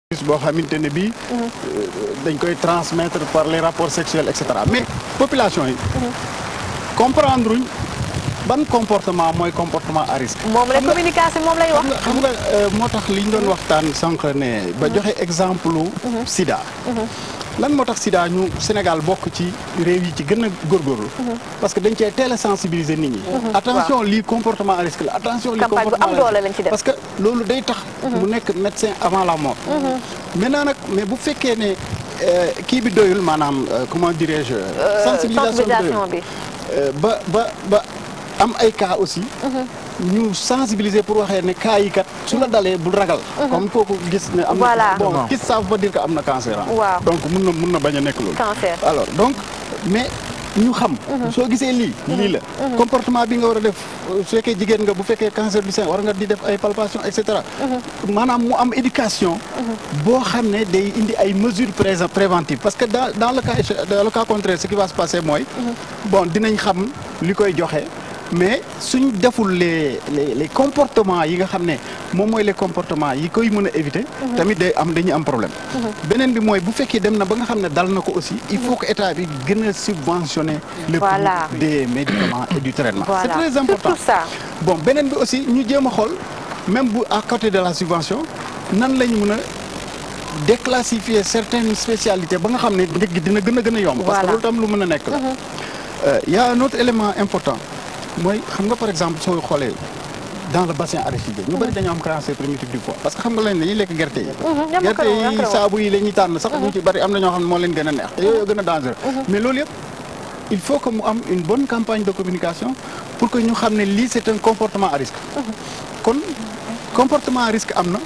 boo xamante ne bii dañ koy transmettre par les rapports sexuels et cetera mais population yi comprendre uñ ban comportement mooy comportement à risque moom la communication moom lay wax. xam nga moo tax li ñu doon waxtaan sànq ne ba joxe exemple sida lan moo tax sida ñu Sénégal bokk ci réew yi ci gën a góorgóorlu parce que dañ cee teel a sensibiliser nit ñi attention lii comportement à risque la attention lii campagne bu am comportement à doole lañ ci def. parce que loolu day tax mu nekk médecin avant la mort maintenant nag mais bu fekkee ne euh, kii bi doyul maanaam euh, comment dirais-je sensibilisation bi sensibilisation doyul bi. Euh, ba ba ba am ay cas aussi ñu sensibiliser pour waxee ne cas yi kat su la dalee bul ragal comme kooku gis ne am Voilà. na bon gis ça veut pas dire que am na cancer ah. Waaw. donc mun na mun na bañ a nekk loolu Cancer. alors donc mais ñu xam soo gisee lii lii la comportement bi nga war a def euh, su fekkee jigéen nga bu fekkee cancer du sein war nga di def ay palpation et cetera maanaam mu am éducation boo xam ne day indi ay mesures pré- préventives parce que dans dans le cas éche- dans le cas contraire ce qui va se passer mooy bon dinañ xam li koy joxe mais suñ deful les les les comportements yi nga xam ne moom mooy les comportements yi koy mën a éviter. tamit day am dañuy am problème. beneen bi mooy bu fekkee dem na ba nga xam ne dal na ko aussi il faut que état bi gën a subventionner. le Voilà. prix des médicaments et du traitement. Voilà. c'est très important Surtout ça. bon beneen bi aussi ñu jéem a xool même bu à côté de la subvention nan lañ mën a déclassifier certaines spécialités ba nga xam ne njëg gi dina gën a gën a yomb. parce que Voilà. loolu tam lu mën a nekk la. Euh, y a un autre élément important mooy xam nga par exemple soo xoolee dans le bassin arachidier ñu bëri dañoo am cancer primitif du foie parce que xam nga lañ dañuy lekk gerte yi ñam gerte ko ñam ko yi wax. saabu yi la ñuy tànn sax ñu ci bëri am na ñoo xam ne moo leen gën a neex te yooyu gën a dangereux mais loolu yëpp il faut que mu am une bonne campagne de communication pour que ñu xam ne lii c'est un comportement à risque kon comportement à risque am na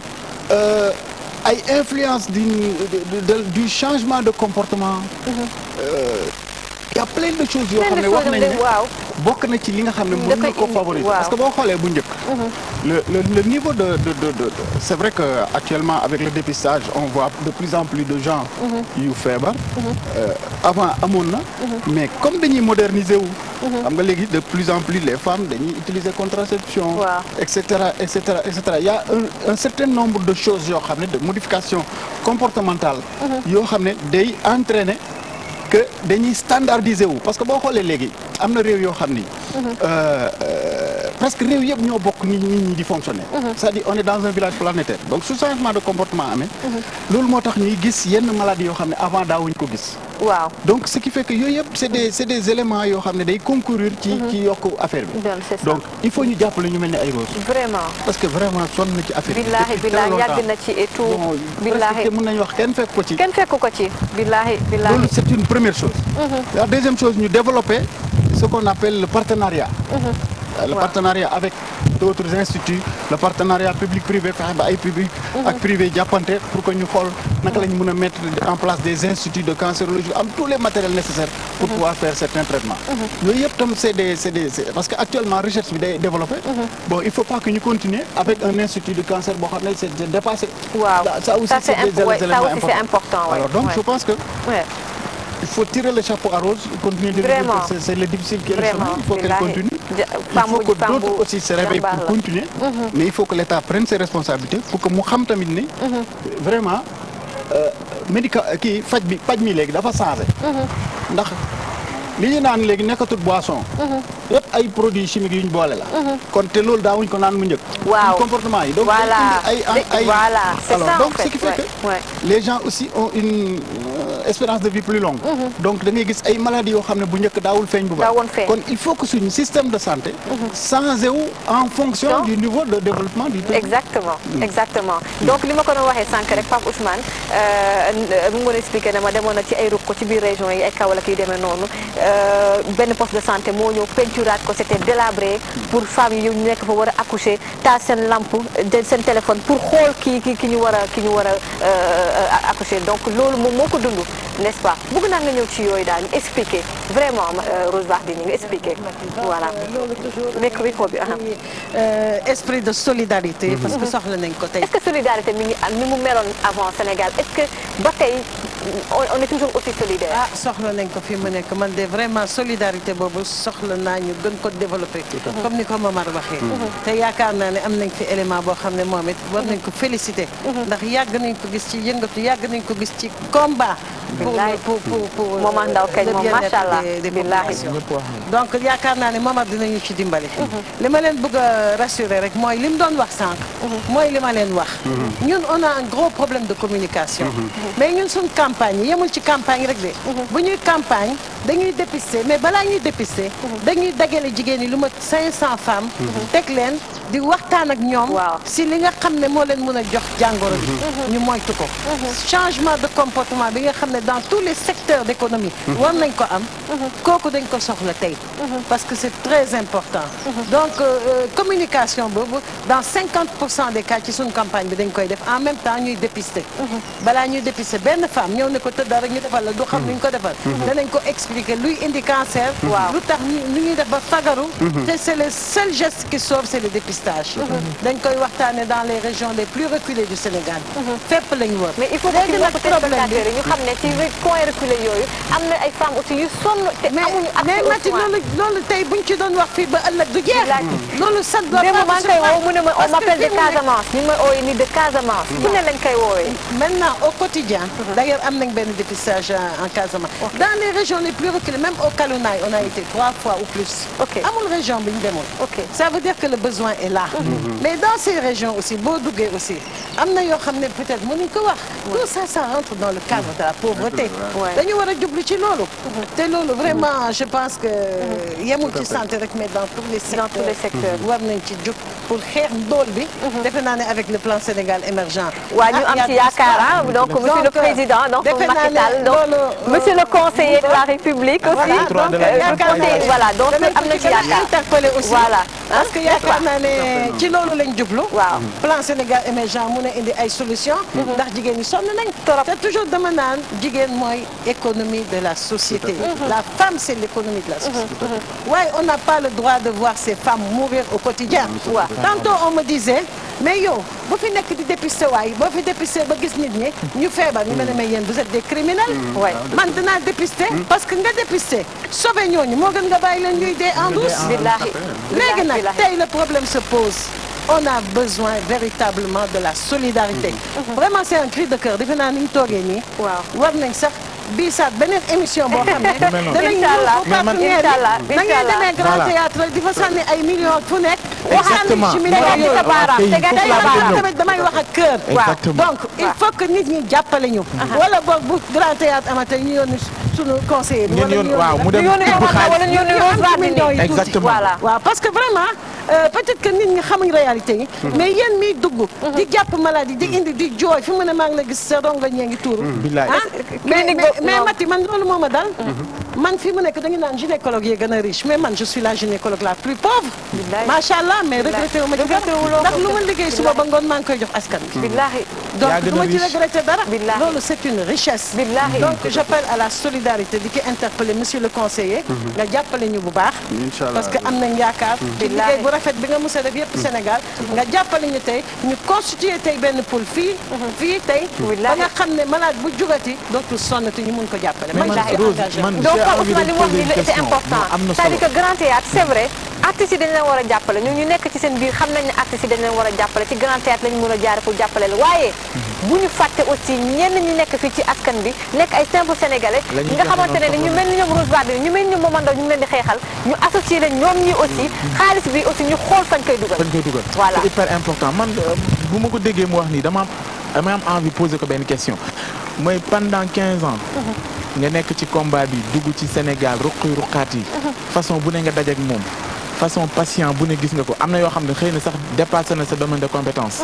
Euh, ay influence du de- de- du changement de comportement Euh, y a plein de choses yoo Plein xam de ne wax choses nañ ne de- waaw. bokk na ci li nga xam ne Da mën na koy ko indi, favoriser waaw. parce que boo xoolee bu njëkk le le le niveau de de de, de, de- c'est vrai que actuellement avec le dépistage on voit de plus en plus de gens yu feebar Euh, avant amoon na mais comme dañuy moderniser wu xam nga léegi de plus en plus les femmes dañuy utiliser contraception Waaw. et cetera et cetera et cetera il y a un, un certain nombre de choses yoo xam ne de modification comportementale yoo xam ne day entraîner que dañuy standardiser wu parce que boo xoolee léegi am na réew yoo xam ni euh, euh, presque réew yëpp ñoo bokk nit nit ñi di fonctionner c'est-à-dire on est dans un village planétaire donc su changement de comportement amee loolu moo tax ñuy gis yenn maladies yoo xam ne avant daawuñ ko gis waaw. donc ce qui fait que yooyu yëpp c'est des c'est des éléments yoo xam ne day concourir ci ci yokk affaire bi Donc, c'est ça. donc il faut ñu jàppale ñu mel ni ay rose vraiment. parce que vraiment sonn na ci affaire bi billahi depuis billahi très yàgg longtemps. na ci et tout. bon billahi presque mën nañu wax kenn fekk ko ci kenn fekku ko ci. billahi billahi. loolu c'est une première chose la deuxième chose ñu développer ce qu'on appelle le partenariat Euh, le Ouais. partenariat avec d'autres instituts le partenariat public privé fexe ba ay public ak privé jàppante pour que ñu xool naka la ñu mën a mettre en place des instituts de cancérologie am tous les matériels nécessaires pour pouvoir faire certains traitements yooyu yëpp tam c'est des c'est des c'est- parce que actuellement recherche bi day développé bon il faut pas que ñu continuer avec un institut de cancer boo xam ne c'est c'est dépassé waaw. ça ça aussi Ça, c'est c'est des imp- ouais, ça éléments aussi, c'est importants important, ouais, alors donc ouais. je pense que Ouais. il faut tirer le chapeau à Rose, continuer de Vraiment. dire que c'est c'est le difficile qui est le Vraiment, chemin, il faut qu'elle billahi. continue. Ja- Il faut Pambou- que Pambou d'autres aussi se réveillent jàmbaar pour la. continuer. Mais il faut que l'État prenne ses responsabilités pour que mu xam tamit ni vraiment euh, médica kii faj bi faj mi léegi dafa changé. ndax li ñu naan léegi nekkatul boisson. yëpp ay produits chimiques yu ñu boole la. kon te loolu daawuñ ko naan mu njëkk. Waaw. suñu comportement yi donc Voilà. day indi ay ay Voilà, c'est alors ça, donc en ce fait, qui fait ouais, que ouais. les gens aussi ont une euh, espérance de vie plus longue. donc da ngay gis ay maladies yoo xam ne bu njëkk daawul feeñ bu baax. Daawoon feeñ. kon il faut que suñu système de santé. changé wu en fonction Donc- du niveau de développement du pays. exactement exactement donc li ma ko doon waxee sànq rek Pape Ousmane euh, mu ngi doon expliqué ne ma demoon na ci ay ruq ci biir région yi ay Kaolack yu demee noonu euh, benn poste de santé moo ñëw peinturaat ko c'était délabré pour femmes yi ñu nekk fa war a accoucher taal seen lampe jël seen téléphone pour xool ki ki ki ñu war a ki ñu war a euh, accoucher donc loolu moom moo ko dund n'est-ce pas bëgg naa nga ñëw ci yooyu daal ñu expliquer vraiment euh, Rose Wardini nga expliquer voilà loolu toujours micro micro bi aha. euh, esprit de solidarité parce que soxla nañ ko tey est-ce que solidarité mi ngi am ni mu meloon avant Sénégal est-ce que ba tey on on est toujours aussi solidaire. ah soxla nañ ko fi mu nekk man de vraiment solidarité boobu soxla naa ñu gën ko développer comme ni ko Momar waxee te yaakaar naa ne am nañ fi élément boo xam ne moom it war nañ ko féliciter ndax yàgg nañ ko gis ci yëngatu yàgg nañ ko gis ci combat pour Billahi. pour pour pour Momar Ndao kañ le moom bien-être macha allah. des- des Billahi. populations. ñëpp wax nañ donc yaakaar naa ne Momar dinañu ci dimbali. li ma leen bëgg a rassurer rek mooy li mu doon wax sànq. mooy li ma leen wax. ñun on a un gros problème de communication. mais ñun suñ campagne yi yemul ci campagne rek de. bu ñuy campagne dañuy dépister mais balaa ñuy dépister. dañuy dagale jigéen ñi lu mat 500 femmes. teg leen di waxtaan ak ñoom. Waaw. si li nga xam ne moo leen mën a jox jàngoro bi. ñu moytu ko. changement de comportement bi nga xam ne dans tous les secteurs d'économie. war nañ ko am. kooku dañ ko soxla tey. parce que c'est très important. donc euh, euh, communication boobu dans 50 pour cent des cas ci suñu campagne bi dañ koy def en même temps ñuy dépister. balaa ñuy dépister benn femme ñëw ne ko tëdda rek ñu defal la du xam ni ñu ko defal. danañ ko expliquer luy indi cancer. Waaw. lu tax ñu nu ñuy def ba fagaru. te c'est le seul geste qui sauve c'est le dépistage. dañ koy waxtaane dans les régions les plus reculées du Sénégal. fépp lañ wër. mais il faut que léegi ci nag mbokku problème bi téléspectateurs yi ñu xam ne ci coin reculé yooyu am na ay femmes aussi yu sonn te mais amuñu mais accès aux Mati soins. loolu loolu tey buñ ci doon wax fii ba ëllëg du jeex. Billahi. loolu sax doon démb maa ngi koy woo mu ne ma on Parce que m'appelle de fi mu nekk- Casamance ñu ngi may ooyee ni de Casamance. fu ne lañ koy woowee. Maintenant, au quotidien, d'ailleurs, am nañ benn dépistage en en Casamance. Dans les régions les plus reculées, même au Kalounaay, on a été trois fois ou plus. Ok. amul région bi ñu demoon. Ok. Ça veut dire que le besoin est là. Mais dans ces régions aussi, boo duggee aussi, am na yoo xam ne peut-être mënuñ ko wax. Tout ça, ça rentre dans le cadre de la pauvreté. Ouais. dañu war a jublu ci loolu. te loolu vraiment je pense que yemul ci santé rek mais dans tous les secteurs. tous les secteurs. war nañ ci jug pour xeex ndóol bi. defe naa ne avec le plan Sénégal émergent. waa ñu Ah, am y a ci tout yaakaar ça. ah donc monsieur le Donc, président donc defe naa Macky ne Sall donc loolu, euh, monsieur le conseiller de la République aussi Voilà, droit donc de la euh, yaakaar naa conseiller, ne voilà donc danañ am na ko ci gën a yaakaar interpellé aussi. voilà parce que yaakaar naa ne ci loolu lañ jublu. Waaw. plan Sénégal émergent mun a indi ay solutions. ndax jigéen ñi sonn nañ. Trop. te toujours dama naan jigéen mooy économie de la société. la femme c'est l'économie de la société. waaye on n'a pas le droit de voir ces femmes mourir au quotidien. Waaw. tantôt on me disait mais yow bu fi nekk di dépister waay boo fi dépister ba gis nit ñi ñu feebar ñu mel ne mais yéen vous êtes des criminels. Ouais. man dinaa dépister. parce que nga dépister sauver ñooñu moo gën nga bàyyi leen ñuy dee en douce. billahi léegi nag billahi. tey le problème se pose on a besoin véritablement de la solidarité vraiment c'est un cri de cœur defe naa ni ñu toogee nii Waaw. war nañ sax bii saat beneen émission boo xam ne mel noonu. danañ Inch'Allah. ñëw Mais man- partenaires Inch'Allah. yi da ngay Inch'Allah. demee grand Voilà. théâtre di fa sànni ay millions fu nekk Exactement. waxtaan ci tegaat millions ci sa yooyu baaraam Tey tegaat ci foofu sa laa bëgg baaraam ñëw. tamit damay wax ak cœur Exactement. donc il faut que nit ñi jàppale ñu wala boog bu grand théâtre amate ñu yónni sunu conseiller bi ngeen wala yoon ñu waaw mu ñu dem yónni tibb Momar Ndao wala xaalis ñu yónni ñu Rose am ci Wardini millions yi tuuti. Exactement. voilà waaw parce que vraiment euh, peut-être que nit ñi xamuñ réalité yi. mais yéen miy dugg. di jàpp maladie di indi di jooy fi mu ne maa ngi la gis sa rongo ñee ngi tuuru. Billaay. ah mais clinique mais boobu mais non. Mati man loolu moo ma dal. man fi mu nekk dañu naan gynécologue yi gën a riche mais man je suis la gynécologue la plus pauvre. Billaay. macha allah mais regretté wu ma ci dara Regretté wuloo ko. ndax lu ma liggéey suba ba ngoon maa ngi koy jox askan bi. billahi donc Yaa gën a du ma ci riche. regretté dara. Billahi. loolu c'est une richesse. Billahi. donc j'appelle à la solidarité di ki interpeller monsieur le conseiller. nga jàppale ñu bu baax. Inch'Allah. parce que am nañ yaakaar. ci Billahi. liggéey bu rafet bi nga mos a def yëpp Sénégal. nga jàppale ñu tey ñu constituer tey benn pool fii. fii tey. ba Billahi. nga xam ne malade bu jugati dootul sonnati ñu mun ko jàppale. Mais man, je suis Rose, engagée. man- donc J'ai Pape envie de Ousmane li mu wax poser ni une c'est question. important Non, am na c'est-à-dire solo. que grand théâtre c'est vrai artistes yi dañ leen war a jàppale ñu ñu nekk ci seen biir xam nañ ne artistes yi dañ leen war a jàppale ci grand théâtre lañu mën a jaare pour jàppale la waaye bu ñu fàtte aussi ñenn ñi nekk fii ci askan bi nekk ay simple sénégalais La ñuy nga xamante ne joxe ni ñu noonu mel ni ñoom Rose Wardini ñu mel ni ñoom Momar Ndao ñu ngi leen di xeexal ñu associé leen ñoom ñi aussi xaalis bi aussi ñu xool fañ koy dugal fañ koy dugal Voilà. c'est hyper important man euh, bu ma ko déggee mu wax nii dama am dama am envie poser ko benn question mooy pendant 15 ans nga nekk ci combat bi dugg ci Sénégal ruqi ruqaat yi façon bu ne nga dajeek moom façon patient bu ne gis nga ko am na yoo xam ne xëy na sax dépassé na sa domaine de compétence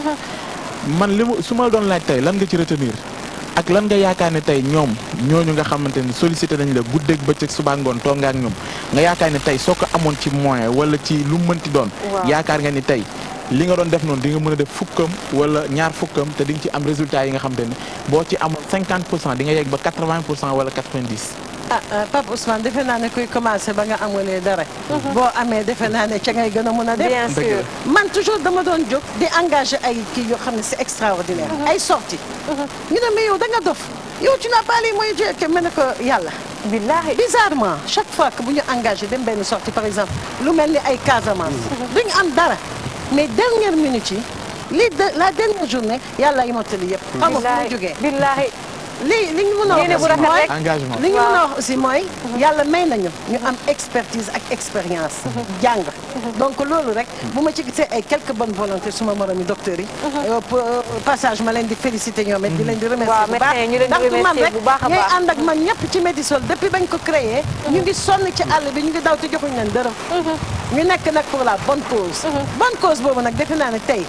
man li mu su ma la doon laaj tey lan nga ci retenir ak lan nga yaakaar ne tey ñoom ñooñu nga xamante ni sollicité nañ la guddeeg bëccëg suba ngoon toog nga ak ñoom nga yaakaar ne tey soo ko amoon ci moyen wala ci lu mu mënti doon. Waaw. yaakaar nga ni tey li nga doon def noonu di nga mën a def fukkam wala ñaar fukkam te di nga ci am résultat yi nga xamante ne boo ci amoon 50 pour cent di nga yegg ba 80 pour cent wala 90. ah ah, Pape Ousmane defe naa ne kuy commencé ba nga amulee dara. boo amee defe naa ne ca ngay gën a mun a def. bien sûr man toujours dama doon jóg di engagé ay kii yoo xam ne c'est extraordinaire. ay sorties. ñu ne mais yow da nga dof yow tu n'as pas les moyens de que mën na ko yàlla. billahi bizarrement chaque fois que bu ñu engagé dem benn sortie par exemple lu mel ni ay Casamance. duñu am dara mais dernière minute yi lii de la dernière journée yàlla ay mottali yëpp. xam nga fu mu jógee billahi li li ñu mën a Yéene bu wax rafet mooy rek. engagement li ñu mën a wax aussi mooy yàlla may nañu ñu am expertise ak expérience jàng donc loolu rek bu ma ci gisee ay quelques bonnes volontés suma moromi docteurs yi euh, pour, euh, passage ma leen di féliciter ñoom it di leen di remercier Waaw, bu baax médecins yi ñu leen di ndax du man remercier rek bu baax a ñooy baax. ànd ak man ñëpp ci Medisol depuis bañ ko créé ñu ngi sonn ci àll bi ñu ngi daw te joxuñ leen dërëm ñu nekk nag pour la bonne cause bonne cause boobu nag defe naa ne tey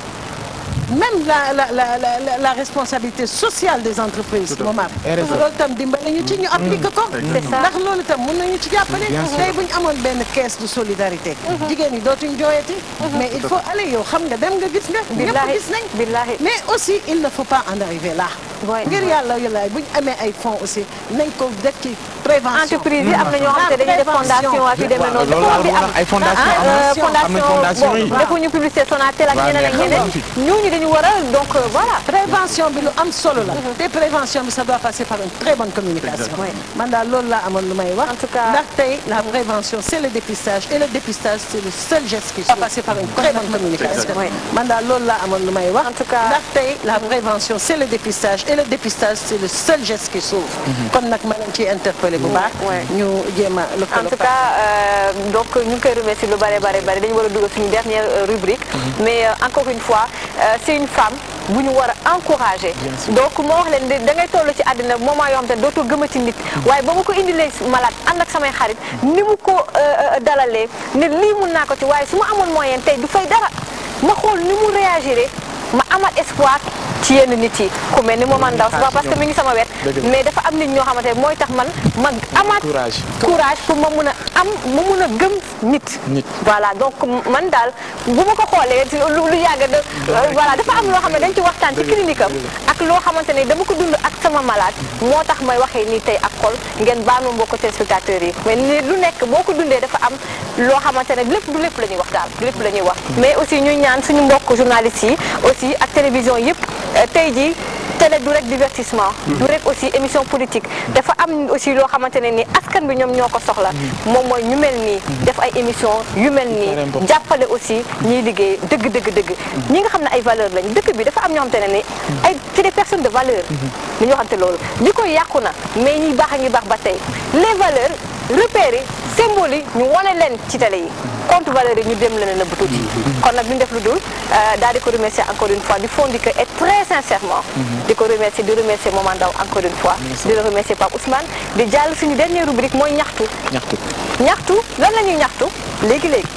même la la la la la, la responsabilité sociale des entreprises moom am RSE. loolu tam dimbali ñu ci ñu appliqué ko C'est ça. ndax loolu tam mun nañu ci jàppale Bien sûr. tey bu ñu amoon benn caisse de solidarité jigéen ñi dootuñ jooyati mais il faut aller yow xam nga dem nga gis nga ñëpp billahi gis nañ billahi mais aussi il ne faut pas en arriver là Ouais. ngir yàlla yàlla bu ñu amee ay fonds aussi nañ ko def ci prévention entreprise yi am na ñoo xam ne dañuy def fondation ak yu demee noonu loolu dafa laa war di am ay fondation ah, am euh, na am na fondation yi bon defuñu publicité Sonatel ak Waaw, ñeneen ak mais ñeneen xam nga ñooñu dañu war a donc euh, voilà prévention bi lu am solo la te prévention bi ça doit passer par une très bonne communication man daal loolu laa amoon lu may wax En tout cas- ndax tey la prévention c'est le dépistage et le dépistage c'est le seul geste qui doit passer par une très bonne communication Oui. man daal loolu laa amoon lu may wax En tout cas- ndax tey la prévention c'est le dépistage et le dépistage c'est le seul geste qui sauve kon nag ma leen ciy interpellé bu baax Ouais. ñu jéem a en lëkkaloo tout cas euh, donc ñu ngi koy remercier lu bare bare bare dañu war a dugal suñu dernière euh, rubrique mais euh, encore une fois euh, c'est une femme bu ñu war a encourager donc moo wax leen da ngay toll ci àddina moment yoo xam te ne dootoo gëmati nit waaye ba ma ko indilee malade ànd ak samay xarit ni mu ko euh, euh, dalalee ne lii mun naa ko ci waaye su ma amoon moyen tey du fay dara ma xool ni mu réagiré ma amat espoir ci yenn nit yi ku mel ni Momar Ndao c'est pas parce que mi ngi sama wet Dëgg la. mais dafa am nit ñoo xamante ne mooy tax man ma amaat Courage. courage pour ma mun a am ma mun a gëm nit Nit. voilà donc man daal bu ma ko xoolee ci lu lu yàgg de voilà dafa am loo xam ne dañ ci waxtaan ci clinique am ak loo xamante ne dama ko dund ak sama malade moo tax may waxee nii tey ak xol ngeen baal ma mbokk téléspectateurs yi mais ni lu nekk boo ko dundee dafa am loo xamante ne lépp du lépp la ñuy wax daal du lépp la ñuy wax mais aussi ñuy ñaan suñu mbokk journalistes yi aussi ak télévision yëpp euh, tey jii télé du rek divertissement du rek aussi émission politique dafa am aussi loo xamante ne ni askan bi ñoom ñoo ko soxla moom mooy ñu mel nii def ay émission yu mel nii Très important. jàppale aussi ñiy liggéey dëgg dëgg dëgg ñi nga xam ne ay valeur lañ dëkk bi dafa am ñoo xamante ne ni ay c'est des personnes de valeur li ñu waxante loolu li koy yàqu na mais ñiy baax a ngi baax ba tey les valeurs repères yi symboles yi ñu wane leen ci télé yi compte valeurs yi ñu dem leen a nëbb tuuti kon nag duñ def lu dul euh, daal di ko remercier encore une fois du fond du cœur et très sincèrement di ko remercier di remercier Momar Ndao encore une fois di la remercier Pape Ousmane di jàll suñu dernière rubrique mooy ñaxtu ñaxtu ñaxtu lan la ñuy ñaxtu léegi léegi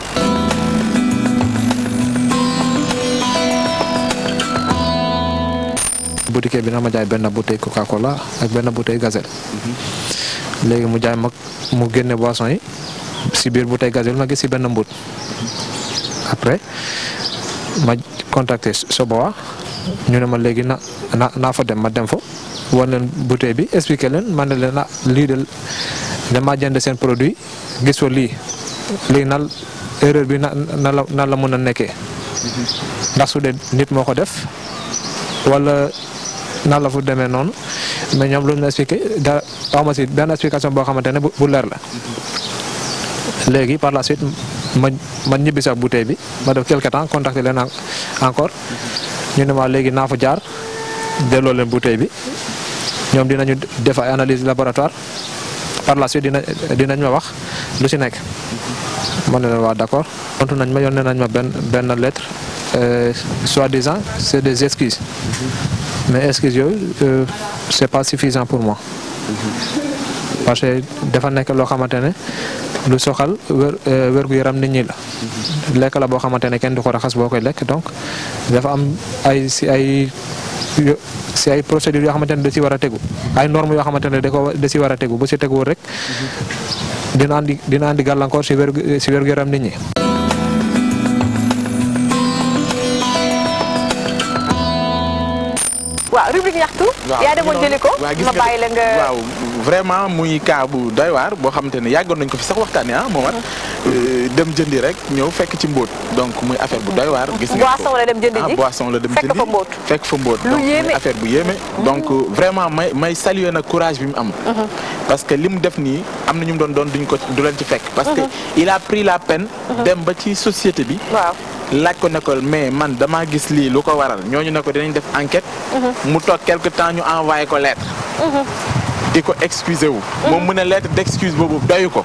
boutique bi na ma jaay benn bouteille Coca Cola ak benn bouteille gazelle léegi mu jaay mag mu génne boisson yi si biir bouteille gazelle ma gis si benn mbut après ma contacté Soboa ñu ne ma léegi na na naa fa dem ma dem fa wan leen bouteille bi expliqué leen ma ne leen ah lii de dama jënd seen produit gis fa lii lii na erreur bi na na la na la mën a nekkee ndax su dee nit moo ko def wala nan la fu demee noonu mais ñoom lu ñu la expliqué da wax ma si benn explication boo xamante ne bu bu leer la léegi par la suite ma ma ñibbi sax bouteille bi ma def quelque temps contacté leen en- encore ñu ne ma léegi naa fa jaar delloo leen bouteille bi ñoom dinañu def ay analyse laboratoire par la suite dina dinañ ma wax lu si nekk ma ne leen waa d'accord tontu nañ ma yónnee nañ ma benn benn lettre euh, soi-disant c'est des excuses mais excuses yooyu euh, c'est pas suffisant pour moi parce que dafa nekk loo xamante ne lu soxal wér wérgu yaram nit ñi la lekk la boo xamante ne kenn du ko raxas boo koy lekk donc dafa am ay si ay yo- si ay procédures yoo xamante ne da si war a tegu ay normes yoo xamante ne da ko da si war a tegu bu si teguwul rek dina andi dina andi gàllankoor si wérgu si wérgu yaram nit ñi. waaw waaw rubrique ñaxtu. waaw yaa demoon jëli ko. waaw gis ma nga bàyyi la nga. waaw vraiment muy cas bu doy waar boo xamante ne yàggoon nañ ko fi sax waxtaanee ah Momar dem jëndi rek ñëw fekk ci mbóot donc muy affaire bu doy waar. gis nga boisson la dem jëndi ah ji. boisson la dem fekk jëndi fa mbóot. fekk fa mbóot Lu donc muy yéeme. affaire bu yéeme. donc vraiment may may saluer nag courage bi mu am. parce que li mu def nii am na ñu mu doon doon duñ ko du leen ci fekk. parce que il a pris la peine. dem ba ci société bi. waaw. laaj ko ne ko mais man damaa gis lii lu ko waral ñooñu ne ko dinañ def enquête. mu toog quelque temps ñu envoyé ko lettre. di ko excusé wu. moom mu ne lettre d'excuse boobu doyu ko.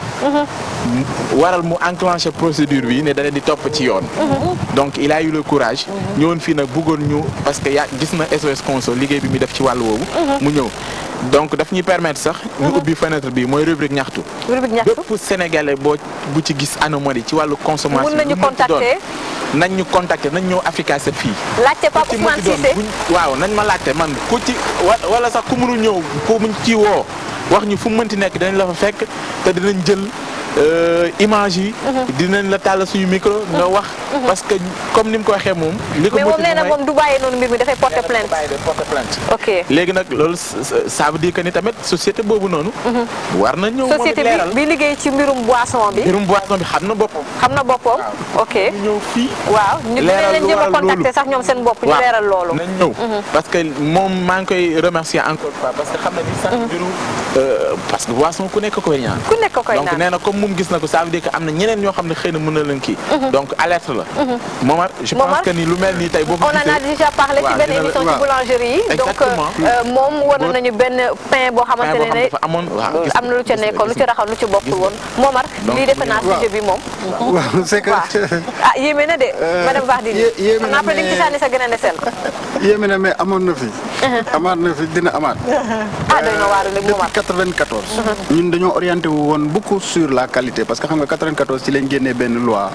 waral mu enclenché procédure bi ne dana di topp ci yoon. donc il a eu le courage. ñëwoon fii nag bëggoon ñu parce que yaa gis na SOS Conso liggéey bi muy def ci wàll woowu. mu ñëw donc daf ñuy permettre sax. ñu ubbi fenêtre bi mooy rubrique ñaxtu. rubrique ñaxtu. bépp sénégalais boo bu ci gis anomalie ci wàllu consommation. Mun nañu lu mu ci doon, contacter. nañ ñu contacter nañ ñëw Africa 7 fii. laajte Pape ku ci Ousmane mënti doon Cissé. buñ- waaw nañ ma laajte man ku ci wa- wala sax ku mënul ñëw ku muñ ci woo wax ñu fu mu mënti nekk dinañ la fa fekk te dinañ jël euh, image yi. dinañ la tàll suñu micro nga wax. parce que comme ni mu ko waxee moom. li ko mais moom motivé nee na mooy- moom du bàyyee noonu mbir mi dafay porter plainte. bàyyi de porter plainte. ok léegi nag loolu ça- ça veut dire que ni tamit société boobu noonu. war na ñëw moom it société leeral. bi bi liggéey ci mbirum boisson bi. mbirum boisson bi xam na boppam. xam na boppam. ok ñu ñëw fii. waaw ñu dinañ leeral leen lu jéem a waral contacter loolu. sax ñoom seen bopp ñu waaw leeral loolu. nañ ñëw parce que moom maa ngi koy remercier encore une fois parce que xam na ni sax mbiru euh, parce que boisson ku nekk koy ñaan ku nekk ko koy donc naan. nee na comme moom gis na ko ça veut dire que am na ñeneen ñoo xam ne xëy na mën na leen kii donc alerte la Momar je pense Momar, que ni lu mel nii tey boo ko on en a gisee déjà parlé ci waaw, benn dina la- émission ci waaw. boulangerie yi. donc Exactement. euh, moom wan Boo- nañu benn pain boo xamante boo ne xam ne dafa amoon waaw gis am na lu ca gis nga, nekkoon lu gis ci nga. raxal lu ci bokkul woon. Momar Donc, lii defe naa waaw. sujet bi moom. waaw c'est que waaw ah yéeme na de. madame Bardini yé- yéeme xam na naa après di nga ci mais- sànni sa gën a desel. yéeme na mais amoon na fi. amaat na fi dina amaat. ah doy na waaru léegi Momar. depuis 94. ñun dañoo orienté wu woon beaucoup sur la qualité parce que xam nga 94 ci lañ génnee benn loi.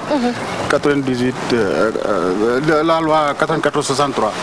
98 euh, euh, la loi 94 63.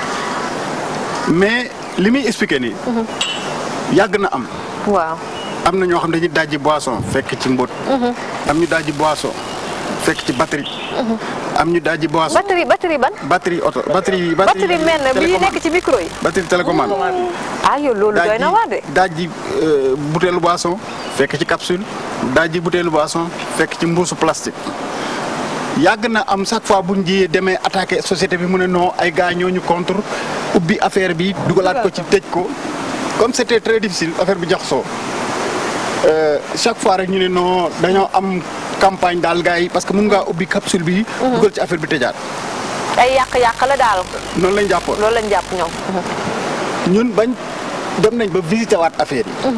mais li muy expliqué nii. yàgg na am. waaw. am na ñoo xam dañuy dajji boisson fekk ci mbóot. am ñu dajji boisson fekk ci batterie. am ñu dajji boisson batterie batterie ban. batterie oto batterie. batterie mel na bii télécommande. nekk ci micro yi. batterie télécommande. ah yow loolu doy na waar de. dajji euh, butéelu boisson fekk ci capsule dajji butéelu boisson fekk ci mbuusu plastique yàgg na am chaque fois bu ñu jiyee demee attaqué société bi mu ne non ay gars ñoo ñu contre ubbi affaire bi dugalaat ko ci tëj ko comme c'était très difficile affaire bi jaxasoo Euh, chaque fois rek ñu ne non dañoo am campagne daal gars yi parce que mun ngaa ubbi capsule bi. dugal ci affaire bi tëjaat ay yàq-yàq la daal noonu lañ jàppoon. loolu lañ jàpp ñoom. ñun bañ dem nañ ba visiter waat affaire yi.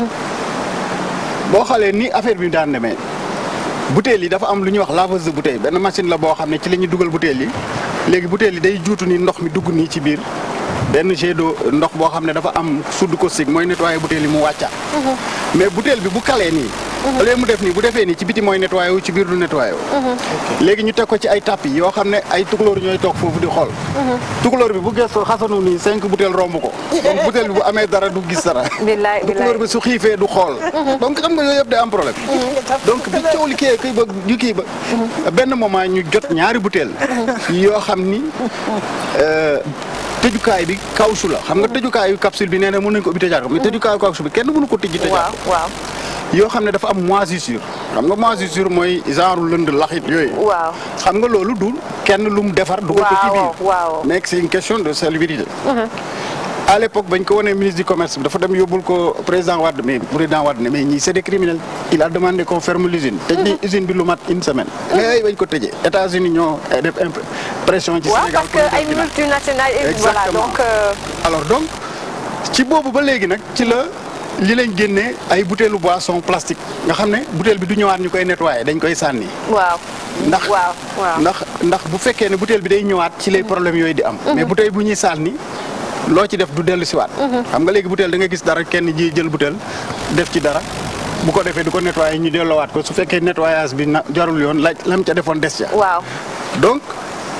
boo xoolee ni affaire bi daan demee bouteille yi dafa am lu ñuy wax laveuse de bouteille benn machine la boo xam ne ci la ñuy dugal bouteille yi léegi bouteille yi day juutu ni ndox mi dugg nii ci biir benn jet d'eau ndox boo xam ne dafa am soude caustique mooy nettoyer bouteille yi mu wàccaat. mais bouteille bi bu kalee nii. au lieu mu def nii bu defee nii ci biti mooy nettoyer wu ci biir du nettoyer wu. léegi ñu teg ko ci ay tapis yoo xam ne ay tukulóor ñooy toog foofu di xool. tukulóor bi bu gëstoo xasanu nii cinq bouteille romb ko. donc bouteille bi bu amee dara du gis dara. billaay tukulóor billaay bi su xiifee du xool. donc xam nga yooyu yëpp day am problème. donc bi coow li kii kii ba ñu kii ba. benn moment ñu jot ñaari bouteille yoo xam ni euh, tëjukaay bi kawsu la xam nga tëjukaayu capsule bi nee na mën nañu ko ubbi tëjaat ko mais tëjukaayu kawsu bi kenn mënu ko tëjji tëjaat waaw ko. waaw yoo xam ne dafa am moisissure xam nga moisissure mooy genre lënd laxit yooyu. waaw xam nga loolu du kenn lu mu defar. dugal ko ci waaw biir waaw mais c'est une question de salubrité. à l'époque bañ ko wanee ministre du commerce bi dafa dem yóbbul ko président Wade mais président Wade ne mais ñii c'est des criminels il a demandé qu'on ferme l'usine tëj ni usine bi lu mat une semaine mais bañ ko tëjee États-Unis ñoo def imp- pression ci waaw Sénégal parce que ay pour ñu def multinationales et voilà Exactement. donc euh, alors donc ci boobu ba léegi nag ci la li lañ génnee ay butéelu boisson plastique nga xam ne butéel bi du ñëwaat ñu koy nettoyer dañ koy sànni waaw ndax waaw waaw ndax ndax bu fekkee ne butéel bi day ñëwaat ci lay problème yooyu di am mais butéel bu ñuy sànni loo ci def du dellu siwaat xam nga léegi butéel da nga gis dara kenn ji jël butéel def ci dara bu ko defee du ko nettoyer ñu delloowaat ko su fekkee nettoyage bi na jarul yoon la lam ca defoon des ca waaw donc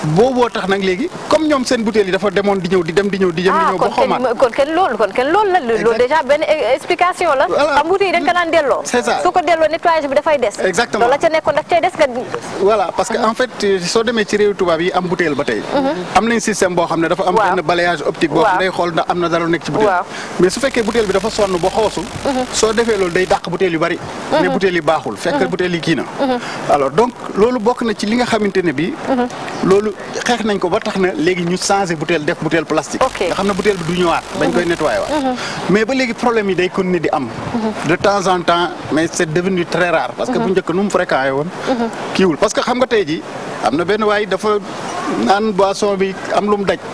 booboo tax nag léegi comme ñoom seen butéel yi dafa demoon di ñëw di dem di ñëw di dem di ah ñëw ba kon xomaat kenn kon kenn loolu kon kenn loolu la loolu Exact. déjà benn e- explication la Voilà. xam buti yi dañ ko naan delloo C'est ça. su ko delloo nettoyage bi dafay des Exactement. loolu la ca nekkoon daf cay des nga voilà parce que en fait soo demee ci réew tubaab yi am butéel ba tey am nañ système boo xam ne dafa am Waaw. benn balayage optique boo Waaw. xam ne day xool ndax am na dara lu nekk ci butéel Waaw. mais su fekkee butéel bi dafa sonn ba xoosu soo defee loolu day dàq butéel yu bari ne butéel yi baaxul fekk butéel yi kii na alors donc loolu bokk na ci li nga xamante ne bi loolu xeex nañ ko ba tax na léegi ñu changé butéel def butéel plastique Ok. nga xam ne butéel bi du ñëwaat dañ koy nettoyé waat mais ba léegi problème yi day continuer di am de temps en temps mais c'est devenu très rare parce que bu njëkk nu mu fréquenté woon kiiwul parce que xam nga tey ji am na benn waay dafa naan boisson bi am lu mu daj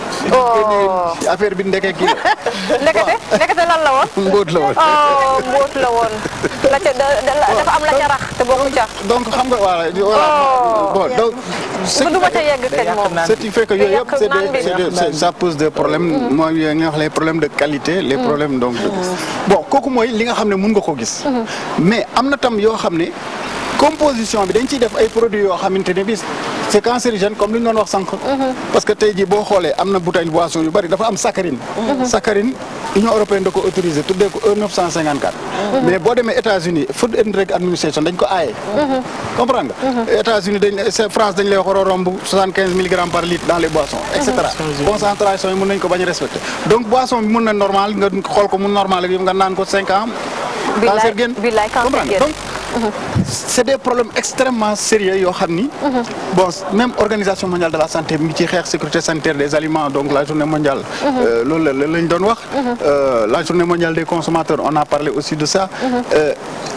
Oh. affaire bi ndeke kii la ndekete ndekete lan la woon mbóot la woon oh mbóot la woon la ca da- da- la- dafa am la ca rax te bokku ca donc xam nga voilà voilà Oh. bon donc ce bu qui duma fait- ca yegg kañ moom ce qui fait que yooyu yëpp yàq c'est naan des bi. c'est des c'est- ça pose des problèmes mooy yi nga wax les problèmes de qualité les problèmes donc de bon kooku mooy li nga xam ne mun nga ko gis mais am na tam yoo xam ne composition bi dañ ciy def ay produits yoo xamante ne bi c'est cancérigène comme li ñu doon wax sànq parce que tey jii boo xoolee am na bouteille boisson yu bari dafa am saccharine saccharine Union européenne da ko autorisé tuddee ko E 954 mais boo demee États-Unis Food and Drug Administration dañ ko aaye comprendre nga États-Unis dañ c'est France dañ lay wax war a romb 75 milligrammes par litre dans les boissons et cetera concentration yi mën nañ ko bañ a respecter donc boisson bi mën na normal nga xool ko mu normal ak yow nga naan ko 5 ans Billaay- cancer génn billaay cancer comprendre génn. donc c'est des problèmes extrêmement sérieux yoo xam ni bon même organisation mondiale de la santé mi ngi ci xeex sécurité sanitaire des aliments donc la journée mondiale euh, loolu la lañ doon wax Euh, la journée mondiale des consommateurs on a parlé aussi de ça Euh,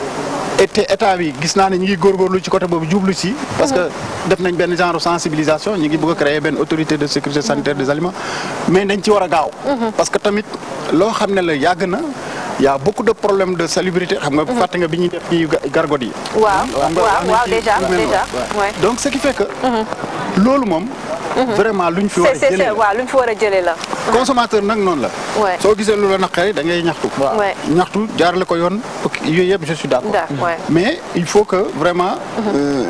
et état bi gis naa ne ñu ngi góorgóorlu ci côté boobu jublu ci parce que def nañ benn genre sensibilisation ñu ngi bëgg a créer benn autorité de sécurité sanitaire des aliments mais dañ ci war a gaaw parce que tamit loo xam ne la yàgg na y a beaucoup de problèmes de salubrité xam nga fàtte nga bi ñuy def ci gargot yi waaw xam nga waaw am na waaw ci déjà lu mel noonu. déjà Ouais. ouais. donc ce qui fait que loolu moom vraiment luñ fi war a c'est c'est jëlee c'est la. waaw lu ñu fi war a jëlee la consommateur nag noonu la Ouais. soo gisee lu la naqari da ngay ñaxtu Ouais. ñaxtu jaarale ko yoon ok yooyu yëpp je suis d'accord D'accord, ouais. mais il faut que vraiment euh,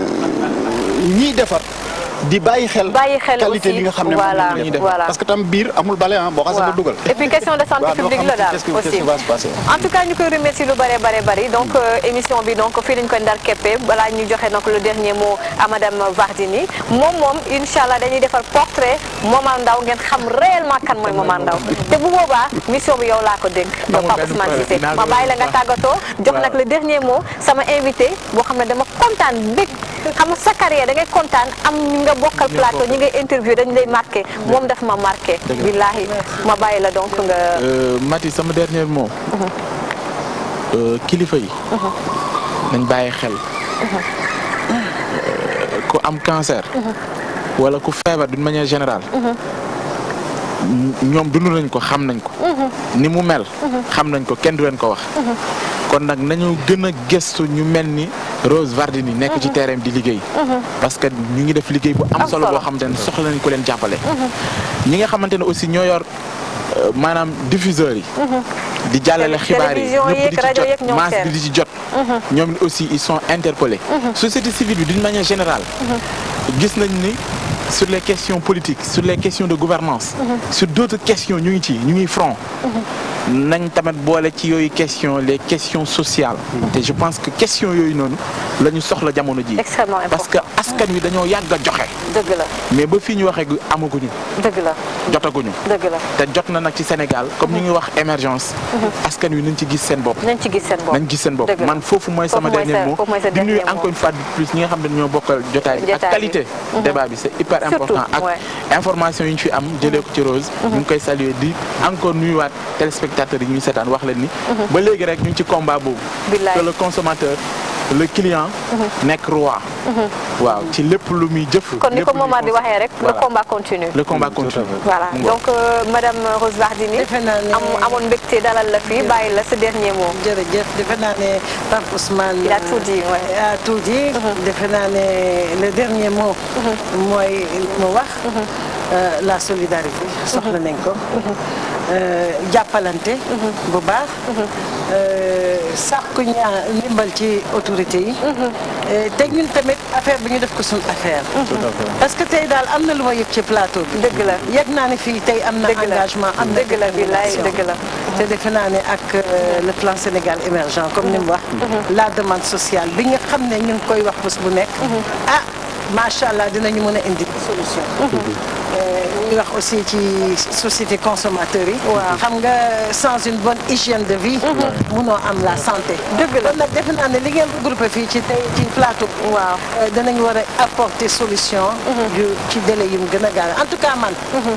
ñiy defar di bàyyi xel Bàyyi xel qualité aussi, li nga xam ne voilà, moom la ñuy def voilà. parce que tam biir amul bale ah boo xasee ba waaw dugal et puis question de santé waaw doo publique xam la daal qu'est-ce qui- qu'est-ce aussi qui va se passer. en tout cas ñu koy remercier lu bare bare bari donc euh, émission bi donc fii lañ koy ndar keppe balaa ñu joxe donc le dernier mot à madame Vardini moom moom incha allah dañuy defar portrait Momar Ndao ngeen xam réellement kan mooy Momar Ndao te bu boobaa mission bi yow laa ko dénk yow Amul Pape benn Ousmane problème. Cissé Dinaa ma ko bàyyi la nga wax. tàggatoo jox Waaw. nag le dernier mot sama invité boo xam ne dama kontaan bég xam nga sa carrière da ngay kontaan am ñi nga bokkal plateau ñi ngay interview dañ lay marqué moom daf ma marqué billahi ma bàyyi la donc nga Euh, Mati sama dernier mot Euh, kilifa yi nañ bàyyi xel Euh, ku am cancer wala ku feebar d'une manière générale ñoom dund nañ ko xam nañ ko ni mu mel xam nañ ko kenn du leen ko wax kon nag nañu gën a gëstu ñu mel ni Rose Vardini nekk ci terrain bi di liggéey parce que ñu ngi def liggéey bu am Am solo solo. boo xamante ne soxla nañ ko leen jàppale ñi nga xamante ne aussi ñoo yor euh, maanaam diffuseurs yi di jàllale xibaar yi télévision ñëpp yeeg di ci rajo yeeg jot ñoom masse seen. bi di ci jot ñoom aussi ils sont interpellés société civile bi d'une manière générale gis nañ ni sur les questions politiques sur les questions de gouvernance sur d'autres questions ñu ngi ci ñu ngi front nañ tamit boole ci yooyu question les questions sociales te je pense que question yooyu noonu la ñu soxla jamono ji extrêmement parce que important askan wi dañoo yàgg a joxe dëgg la mais ba fii ñu waxee gu amaguñu dëgg la jotaguñu dëgg la te jot na nag ci Sénégal comme ñu ngi wax émergence askan wi nañ ci gis seen bopp nañ ci gis seen bopp nañ gis seen bopp Dëgg la. man foofu mooy sama Foofu mooy dernier sa- mot foofu mooy sa di nuyu dernier mot. encore une fois de plus ñi nga xam ne ñoo bokkal jotaay bi ak Jotaay bi. qualité débat bi c'est hyper Surtout, important ak ouais. information yi ñu fi am jëlee ko ci Rose ñu ngi koy saluer di encore nuyuwaat téléspectateurs yi ñuy seetaan wax leen ni ba léegi rek ñu ngi ci combat boobu Billaay. que le consommateur le client nekk roi waaw ci lépp lu muy jëf kon ni lépp ko lu muy Momar di consommer. waxee rek le Voilà. combat continue le combat continue voilà Mu ngoog. donc euh, madame Rose Vardini Defe naa ne- am amoon mbégte dalal la fii bàyyi la sa dernier mot jërëjëf defe naa ne Pape Ousmane. Il a tout dit, ouais. a tout dit. defe naa ne le dernier mot. mooy mu wax. euh, la solidarité soxla nañ ko. euh, jàppalante bu baax euh, sàkku ñaa ndimbal ci autorité yi Euh, te ñun tamit affaire bi ñu def ko suñu affaire parce que tey daal am na lu ma yëg ci plateau bi dëgg la yëg naa ne fii tey am na Dëgg la. engagement am na Dëgg la, billaay, détermination. dëgg la. te defe naa ne ak euh, le plan Sénégal émergent comme ni mu wax la demande sociale bi nga xam ne ñu ngi koy wax bés bu nekk ah macha allah dinañu mën a indi solution Euh, ñu ngi wax aussi ci société consommateurs yi Waaw. xam nga sans une bonne hygiène de vie munoo am la santé Dëgg la. kon nag defe naa ne li ngeen regroupé fii ci tey ci plateau bi Waaw. Euh, danañ war a apporter solution yu ci délai yu mu gën a gaaw en tout cas man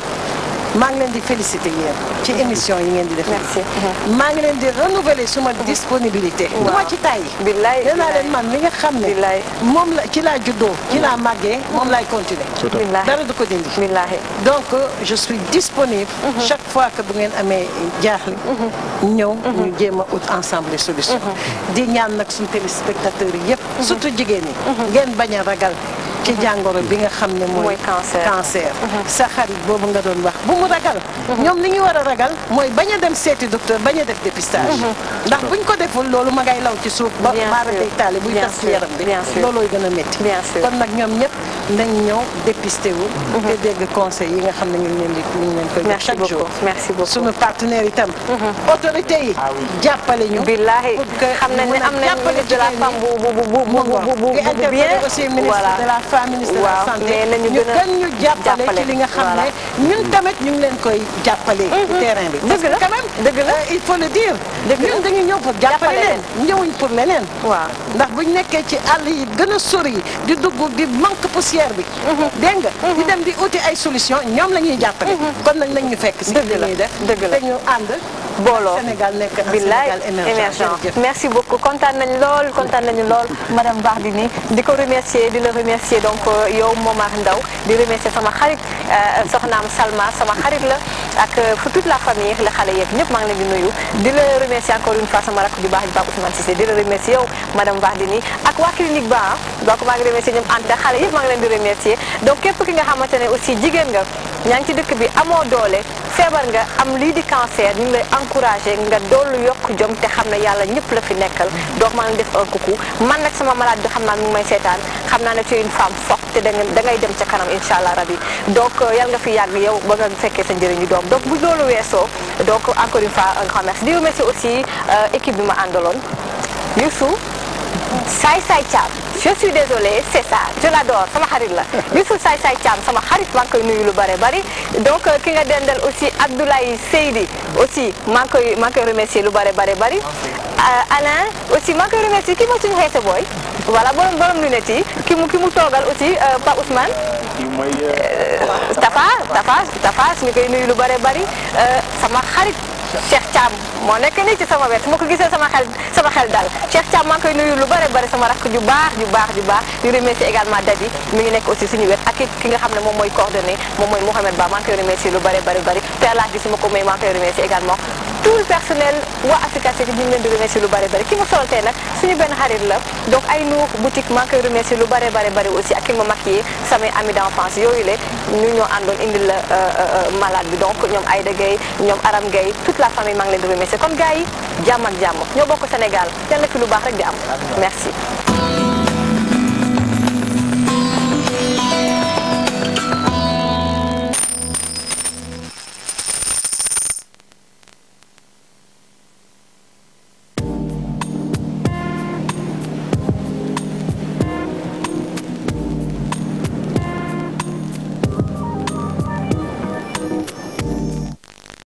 maa ngi leen di féliciter yéen ci émission yi ngeen di def Merci. maa ngi leen di renouveler suma disponibilité du ma ci tàyyi Billaay, nee naa billaay. leen man li nga xam ne Billaay. moom la ci laa juddoo ci laa màggee moom laay continuer Billaay. dara du ko dindi billaahi donc euh, je suis disponible chaque fois que bu ngeen amee jaaxle ñëw ñu jéem a ut ensemble des solutions di ñaan nag suñu téléspectateurs yi yëpp surtout jigéen ñi ngeen bañ a ragal ci jàngoro bi nga xam ne mooy Mooy cancer. cancer sa xarit boobu nga doon wax bu mu ragal ñoom li ñu war a ragal mooy bañ a dem seeti docteur bañ a def dépistage ndax buñ ko deful loolu ma ngay law ci suuf ba Bien maara sûr. day taali buy Bien tas ci sûr. yaram bi Bien sûr. loolooy gën a métti Bien sûr. kon nag ñoom ñëpp nañ ñëw dépisté wu te dégg conseil yi nga xam ne ñu ngi leen di ñu ngi leen koy jox Merci chaque beaucoup. jour Merci beaucoup. suñu partenaire itam autorité yi jàppale ñu billaahi pour que xam nañ ñu ne mën a am nañ jàppale ministre de la jigéen ñi. femme bu bu bu bu mu bu bu bu di bu interpeller bien aussi ministre voilà de la femme ministre de la waaw santé mais nañu ñu gën a gën ñu jàppale jàppale. ci li nga xam Voilà. ne ñun tamit ñu ngi leen koy jàppale ci terrain bi parce Dëgg la. que quand même Dëgg la. euh, il faut le dire Dëgg la. ñun dañu ñëw pour jàppale Jàppale leen ñëwuñ pour leneen waaw ndax buñ nekkee ci àll yi gën a sori yi di dugg di manque poussière bi dégg nga di dem di uti ay solution ñoom la ñuy jàppale kon nag nañ ñu fekk si Dëgg li la. ñuy def Dëgg la. te ñu ànd booloo Sénégal nekk un billaay Sénégal émergent émergent jërëjëf. merci beaucoup kontaan nañ lool kontaan nañu lool madame Bardini di ko remercier di la remercier donc euh, yow Momar Ndaw di remercier sama xarit euh, soxnaam Salma sama xarit la ak euh, fu toute la famille la xale yeeg ñëpp maa ngi leen di nuyu di la remercier encore une fois sama rakk ju baax ji Pape Ousmane Cissé di la remercier yow madame Bardini ak waa clinique ba ah donc maa ngi remercier ñoom Anta xale yëpp maa ngi leen di remercier donc képp ki nga xamante ne aussi jigéen nga ñaa ngi ci dëkk bi amoo doole feebar nga am lii di cancer ñu ngi lay encouragé nga dollu yokk jom te xam ne yàlla ñëpp la fi nekkal donc maa ngi def un coucou man nag sama malade bi xam naa mi ngi may seetaan xam naa ne tu es une femme forte te da nga da ngay dem ca kanam incha allah rabi donc yàlla nga fi yàgg yow ba nga fekkee sa njëriñu doom donc bu loolu weesoo donc encore une fois un grand merci di remercier aussi euh, équipe bi ma àndaloon Youssou Saay Saay Thiam je suis désolée c'est ça je l'adore sama xarit la Youssouf Saay Saay Thiam sama xarit maa ngi koy nuyu lu bare bari donc euh, ki nga dendal aussi Abdoulaye Seydi aussi maa ngi koy maa ngi koy remercier lu bare bare bari Euh, Alain aussi maa ngi koy remercier kii mooy suñu xeese booy voilà borom borom lunette yi ki mu ki mu toogal aussi euh, Pa Ousmane Tafa Tafa Tafa ñu koy nuyu lu bare bari euh, sama xarit Cheikh Thiam moo nekk nii ci sama wet su ma ko gisee sama xel sama xel dal Cheikh Thiam maa ngi koy nuyu lu bare bari sama rakk ju baax ju baax ju baax di remercier également Dadi mi ngi nekk aussi suñu wet ak it ki nga xam ne moom mooy coordonné moom mooy Mouhamed Ba maa ngi koy remercier lu bare bari bari Père Lac gi su ma ko may maa ngi koy remercier également tout le personnel waa Africa City ñu ngi leen di remercier lu bare bari ki ma solal tey nag suñu benn xarit la donc ay nuux boutique maa ngi koy remercier lu bare bare bari aussi ak ki ma maquillé samay amis d'enfance yooyu le ñu ñoo àndoon indil la malade bi donc ñoom Aïda Gueye ñoom Aram Gueye toute la famille maa ngi leen di remercier kon gars yi jàmm ak jàmm ñoo bokk Sénégal yal na fi lu baax rek di am merci